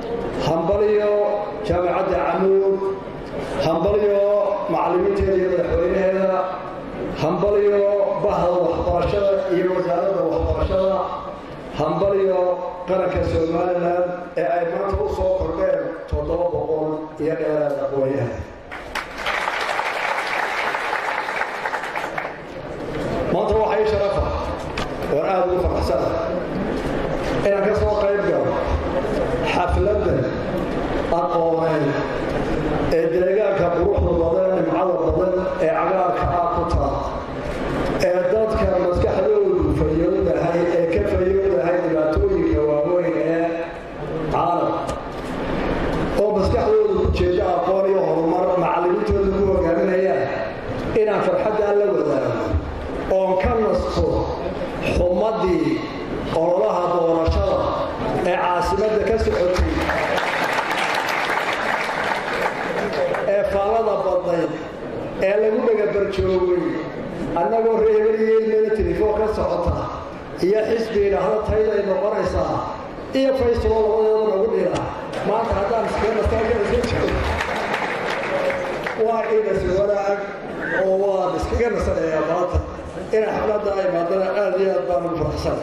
hambaliyo jaamacadda camuud hambaliyo macallimiinteeda iyo madaxweynaheeda hambaliyo bahda waxbarashada iyo wasaaradda waxbarashada hambaliyo qaranka somalilan ee ay maanta u soo kordheen toddoba boqol iyo dheeraad aqoonyaha maanta waxaa ii sharafa oon aada ugu faraxsana inaan ka soo qayb galo xafladda aqooneed ee deegaanka quruxda badan nimcada badan ee cagaarka ah ku taal ee dadka maskaxdoodu fayoodahay ee ka fayoodahay dhibaatooyinka waaweyn ee caalam oo maskaxdoodu ku jeeda aqoon iyo horumar macallimiintooda ku hogaaminayaan inaan farxaddaa la wadaago oon ka nasto xumadii ololaha doorashada ee caasimadda ka socotay ee faallada badnayd ee lagu dhagabarjoogay annagoo reebeliyeynana telefon ka socota iyo xisbi idhaahda tayday noqonaysaa iyo faysalo labadeeda nagu dhila maanta haddaan iskaga waa inas wanaag oo waan iskaga nasanayaa maanta inay xafladda ay maadana aada iyo aad baan ugu faraxsan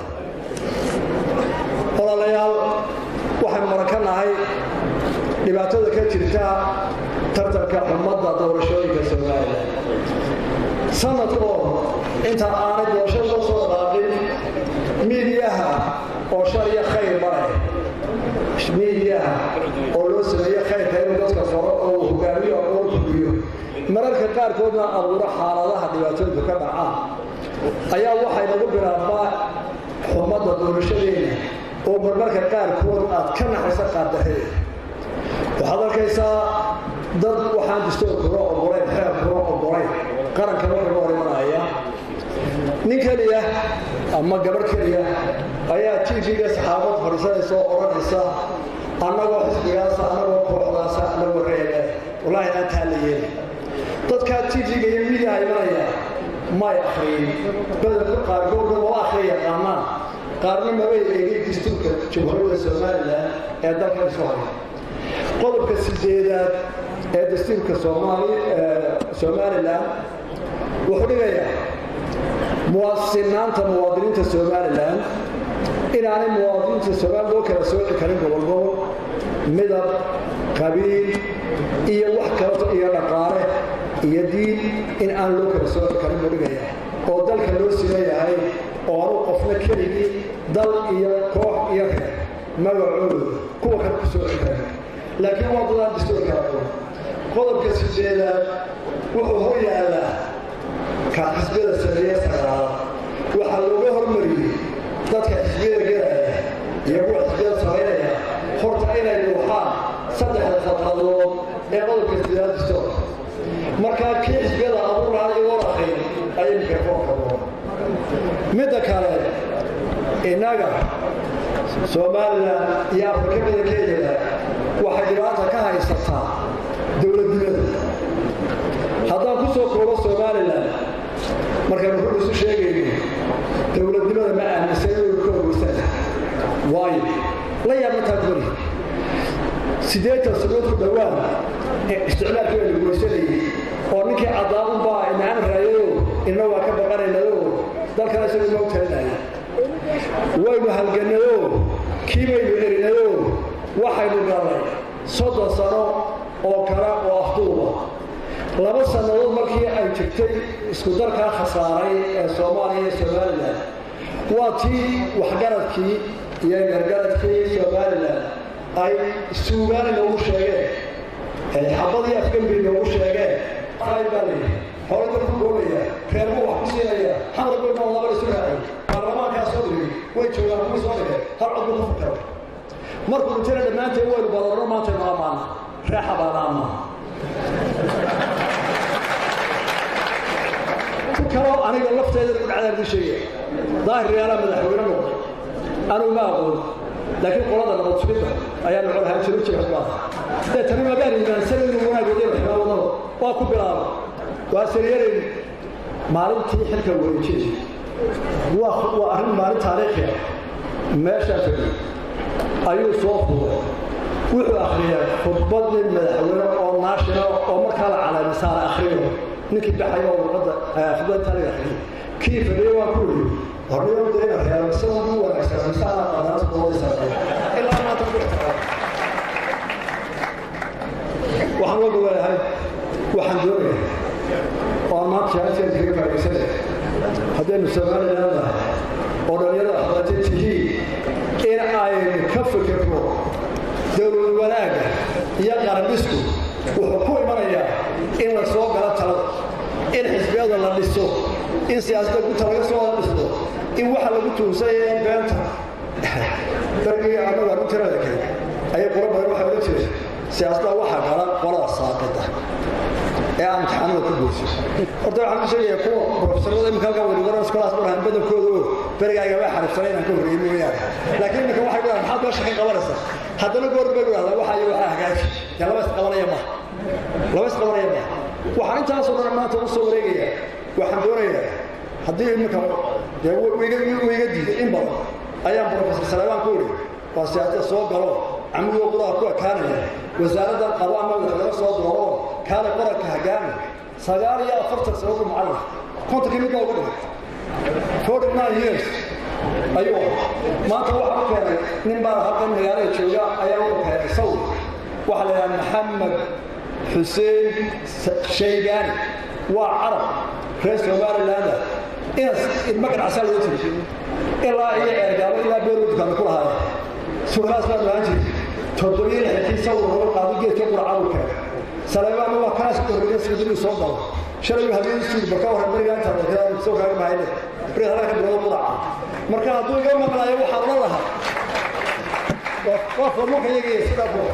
walaalayaal waxaynu maraka nahay dhibaatada ka jirta tartanka xumadda doorashooyinka somalilan sanadkoo inta aanay doorashada loo soo dhaaqin miidiyaha oo shar iyo khayr male miidiyaha oo loo sameeye khayrka inuu dadka faro oo uu hogaamiyo aqoon kubiyo mararka qaarkoodna abuuro xaaladaha dhibaatooyinku ka dhacaan ayaa waxay nagu bilaabaa xumadda doorashadeena oo marmarka qaarkood aad ka naxaysa qaardaheeda waxaad arkaysaa dad waxaan distoorkuna ogolayn xeerkuna ogolayn qarankana wuxuu hor imanaya nin keliya ama gabadh keliya ayaa tv-ga saxaabad fadhiisanaysa oo odhanaysa annagoo xisbigaasa annagoo kooxdaasa annagoo reebe wallaahi aantaa la yeeli dadkaa tv-ga iyo midiyaha imanaya may akriyin badanka qaarkoodna waa akhriya yaqaanaan qaarna mabay eegin dastuurka jamhuuriyadda somalilan ee dalkan isu haya qodobka sideedaad ee dastuurka somalilan wuxuu dhigayaa muwaasinaanta muwaadiniinta somalilan inaanay muwaadiniinta somalilan loo kala sooci karin gobolgobol midab qabiil iyo wax kaleto iyo dhaqaale iyo diin in aan loo kala sooci karin buu dhigaya oo dalka loo sileeyahay oo anu qofna keligii dal iyo koox iyo reer magacooda kuwa kale ku sooci karin laakiin waa dadaan dastuurka aqoon qodobka sideedaad wuxuu hor yaallaa ka xisbiyada sameeye sagaala waxaa looga hormariyey dadka xisbiyada gelaya iyo kuwa xisbiyada samaynaya horta inay dhuuxaan saddexda khadqadood ee qodobka sideedaad dastuurka markaa kii xisbiyada abuur lahaa igoon akrin ayay mikrofoonka doon midda kale innaga somalilan iyo afrika badankeedaba waxay dhibaata ka haysataa dowladnimada haddaan ku soo koobo somalilan markaan wuxuu isu sheegayno dowladnimada ma aaminsan inuu ka ogeysana waayo la yaabmataa bari siddeetan sanood ku dhowaan ee isticmaalkii baa lagu weysanayay oo ninkii caddaabunbaa inaan raayado inna waa ka baqanaynayo dalkana isagu noo talinaya waynu halganayo kii baynu erinayo waxaynu galnay soddon sano oo kale oo afduuba laba sannadood markii ay jirtay isku darkaa khasaaray ee soomaaliya iyo somalilan waa tii waxgaradkii iyo gargaradkii somalilan ay suugaan inoogu sheegeen xabadii afgembi inoogu sheegeen baa layidhi hore dalku goolaya reermu wax ku siinaya xamar goynoo laba isu raacay baarlamaankaa soo dhigay way joogaan kuwii soo dhigay hal cod buu ku fakara markuu intana dhammaanteen waynu badanno maanta noo amaana reexa baanaama ku kaloo aniga lafteeda ku dhacdaan idin sheegaya daahir riyaalaa madaxweyne noqday anugu ma aqoon laakiin qolada nabad sugidda ayaa nocol ahaan jiro jira xubnaha dee tani magaan iimaansan inuu wanaagooda raxmaa wadano waa ku bilaaba waa sariyarayn maalintii xilka wareejiyey waa waa arrin maalin taariikhi ah meeshaa fadhi ayuu soo fuuray wuxuu akhriyay khudbad nin madaxweyne oo national oo markaa la calaamay saara akhriyo ninkii baxay oo warqadda khudbad taliga akhriyay kii fadhiyay waa ku yidhi horniyo deena reer isagu ugu wanaagsan misaana qadaas boodisa ilaa maanta ku ixtiraam waxaan uga gobolahay waxaan doonayaa oo aan maanta shahadkeeda kaga faa'iidaysanaya haddaynu somaliland nahay oo dhalinyarada xabaatay tihiin in aynu ka fikirno dowlad wanaagga iyo qarandhisku wuxuu ku imanayaa in la soo galo talada in xisbiyada la dhiso in siyaasadda gunta laga soo wada dhisto in waxa lagu tuunsanyay beenta dargii annagu arrin tirada kale ayay qolo badan waxay oga jireen siyaasadda waxaa gala qolada saaqida ee aan imtixaanada ku guurso horta waxaan ku sheegaya kuwa profesorada imika halkan weligoran iskolaas marahan badankooda oo berigaaga waa xariifsanay inaan ka horreeyey mooyaane laakiin imika waxay dhahaan maxaad meesha ka qabanaysaa haddana goor bay dhahdaa waxa iyo waxaa hagaaji dee laba isqabanaya maha laba isqabanaya maha waxaan intaasoo dhan maanta u soo wareegaya waxaan doonayaa haddii imika dee wiga diiday in badan ayaan profesor salebaan ku idhi waa siyaasada soo galo camigoo quraha ku ekaanaya wasaaraddan qabo ama madaxweyne soo dooro kaale qaranka hagaami sagaal iyo afartan sanadu macallin kontonkii mid baa ugu dhigay forty nine years ayuu maanta waxa u keenay nin baa halkan magaalada jooga ayaa u keenay sawir waxaa la yidhaha maxamed xuseen shaybaani waa carab reer somalilanda inas ilma ganacsaa loo tiri ilaa iyo ceergaabo ilaa beerwoodkaana ku lahaaya suuraas baan lahaan jiray toddobiyo lixdii sawir laga qaado geedka quracadu keenay saleebaana waa kaas korriya sidii soo galo shalay habeen suud baka hore bariga inta dadka soo kaaga mahayne bariga halka bilowda quraca marka hadduu iga maqlaayo waxaan la lahaa waa formuka iyaga sida ku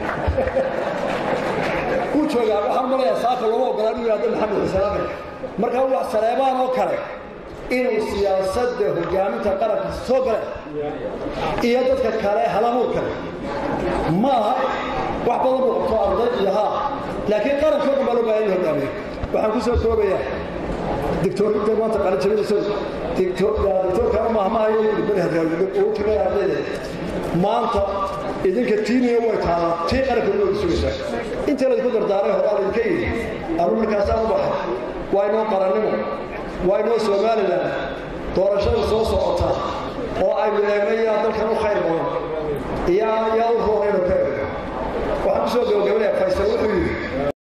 ku jooga waxaan malayaa saaka lama ogolaan inuu yaado maxamed xuseen marka wax saleebaan oo kale inuu siyaasadda hogaaminta qaranka soo gale iyo dadka kale halamuur kale ma aha wax badan uu qabto arday iyo haa laakiin qarankoo dhan baa loo baahan in hogaamiyo waxaan ku soo koobayaa dictoorinta maanta qalinjabinayso dictoorkana mahmahayo beri haduu tiraya ardayda maanta idinka tiiniya way taalaa tii qaranka loo sugaysaa intii laydinku dardaaray horaa laydinka yidhi anu markaasaan u baxay waa inoo qarannimo waa inoo somalilan doorashada soo socota oo aynu eegna yaa dalkan u khayr badan iyo yaa u roonayno ka eegno waxaan ku soo gabagabanaya faysal wuxuu yidhi